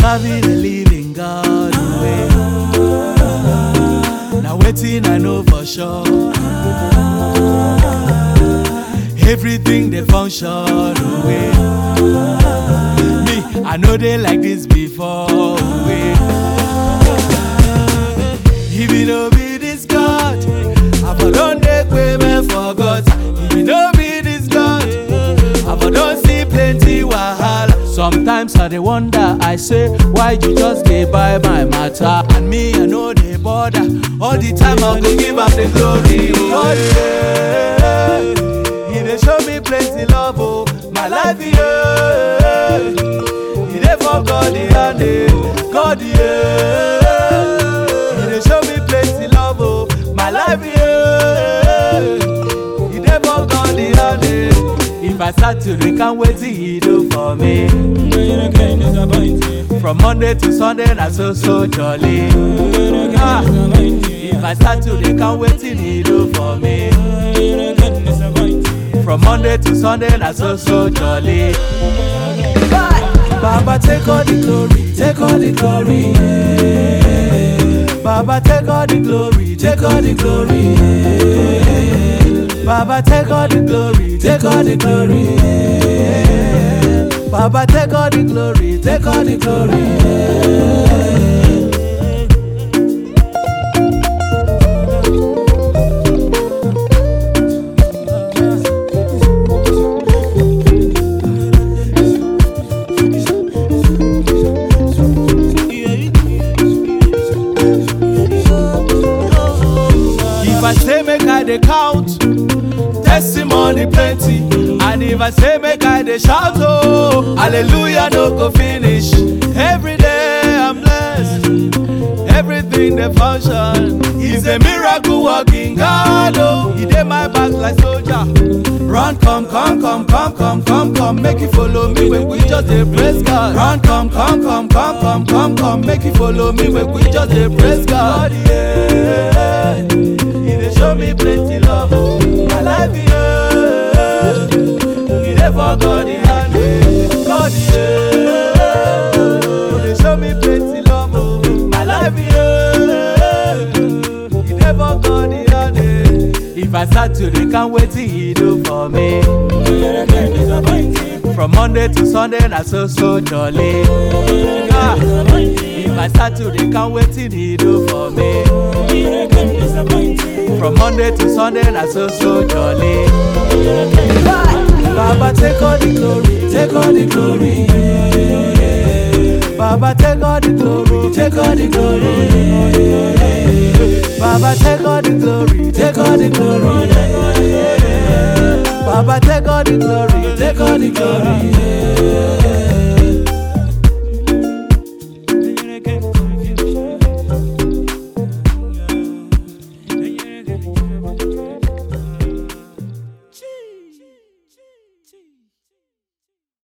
serving a living God way. Now waiting I know for sure. Everything they function way. Me, I know they like this before way. If it no be this God, I for don't take payment for God. If it no be this God, I for don't see plenty wahala. Sometimes I dey wonder, I say, why you just dey buy my matter? And me, I know they bother. All the time I go give am the glory. Oh yeah, He dey show me plenty love, oh my life, yeah. He dey for God, yeah, God, yeah. He dey show me plenty love, oh my life, yeah. He dey for God, yeah. If I start to drink, can't wait till he do for me. From Monday to Sunday, na so so jolly. Ah, if I start to drink, can't wait till he do for me. From Monday to Sunday, na so so jolly. Baba take all the glory, take all the glory. yeah. Baba take all the glory, take all the glory. yeah. Baba take all the glory, take all the glory. yeah. Baba take all the glory, take all the glory. yeah. If I say make I dey count, testimony plenty. And if I say make I dey shout, oh, hallelujah no go finish. Every day I'm blessed, everything dey function. He's a miracle working God, oh. He dey my back like soldier. Run, come, come, come, come, come, come, come, make you follow me when we just dey praise God. Run, come, come, come, come, come, come, come, make you follow me when we just dey praise God. Yeah, He dey show me plenty love, oh, my life, yeah. He dey for God, yeah, God, yeah. He dey show me plenty love, oh, my life, yeah. He dey for God, yeah. If I start to drink, can't wait till he do for me. From Monday to Sunday, na so so jolly. Ah, if I start to drink, can't wait till he do for me. From Monday to Sunday, na so so jolly. Baba take all the glory, take all the glory. yeah. Baba take all the glory, take all the glory. yeah. Baba take all the glory, take all the glory. yeah. Baba take all the glory, take all the glory. yeah.